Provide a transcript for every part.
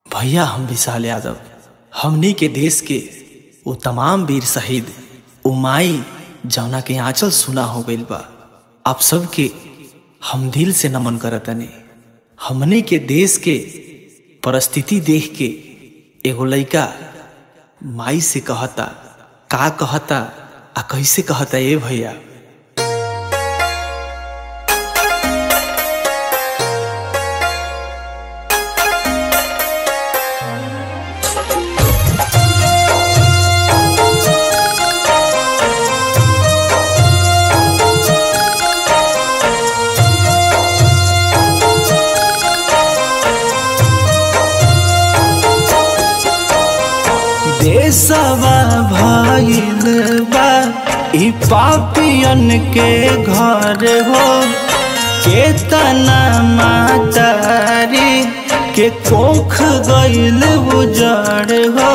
भैया हम विशाल यादव हमनी के देश के वो तमाम वीर शहीद वो माई जौना के आंचल सुना हो गइल बा आप सबके हम दिल से नमन करतनी हमने के देश के परिस्थिति देख के एगो लइका माई से कहता का कहता आ कैसे कहता ए भैया देशवा भइल बा ई पापियन के घर हो केतना मातारी के कोख गइल उजड़ हो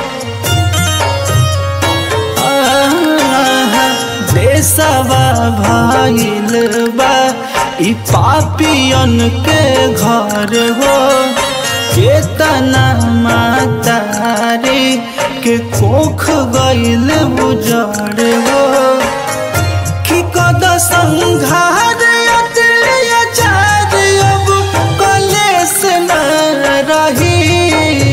आहा, देशवा भइल बा ई पापियन के घर हो केतना मातारी के कोख गइल बुजड़ हो कि कद संघार अत्याचार अब कलेस न रही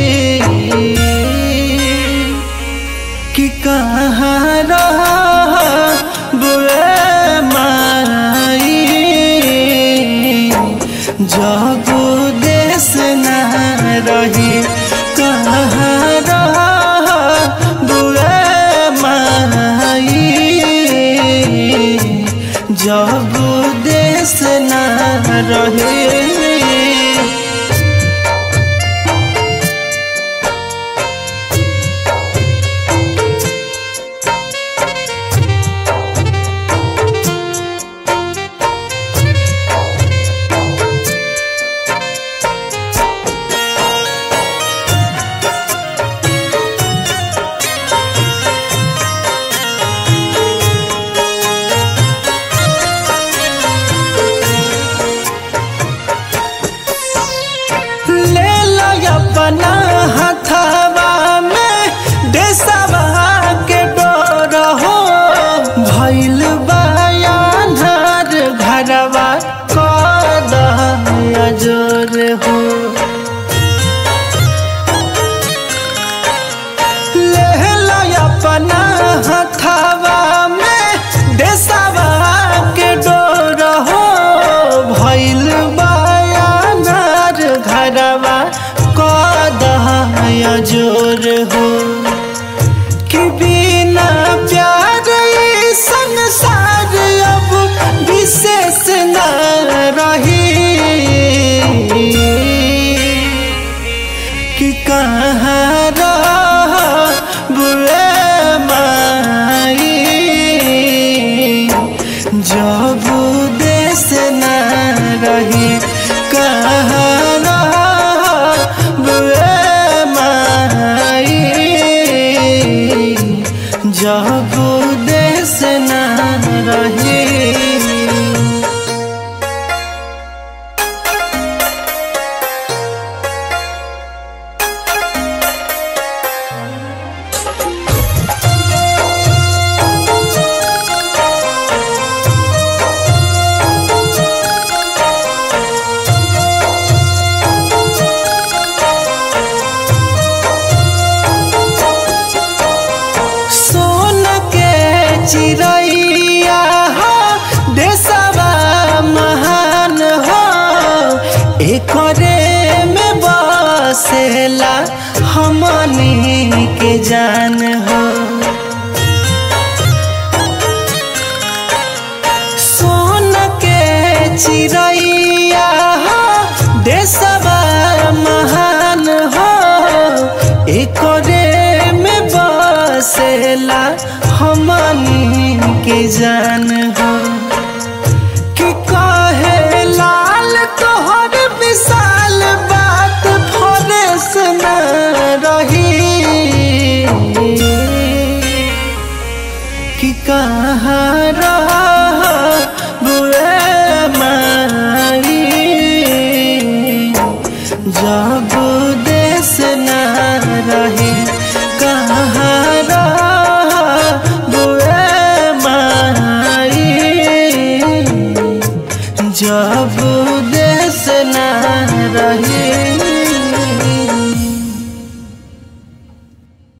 कि कहाँ रह बुए माई जब देश न रही कहाँ रह बुए माई जब देश न रहे ले लो अपना हथवा में देशवा के डोर हो भइल बयानर घरवा कद अजोर हो ले लो अपना हथवा में देशवा के डोर हो भइल बयानर घरवा कद जोर हो कि बिना प्यार ई संसार अब विशेष न रही कि कहाँ रह बुए माई जब देश न रही कहाँ रह बुए माई जब देश न रही सोन के चिड़ैया हो देशवा महान हो एकरे में बसेला हमनी के जान हो सोन के चिड़ैया हो देशवा महान हो एकरे में बसेला हमनी के जान हो कि कहे लाल तोहर विशाल बात फरेस न रही कि कहाँ रह बुए माई जब देश जब देश न रही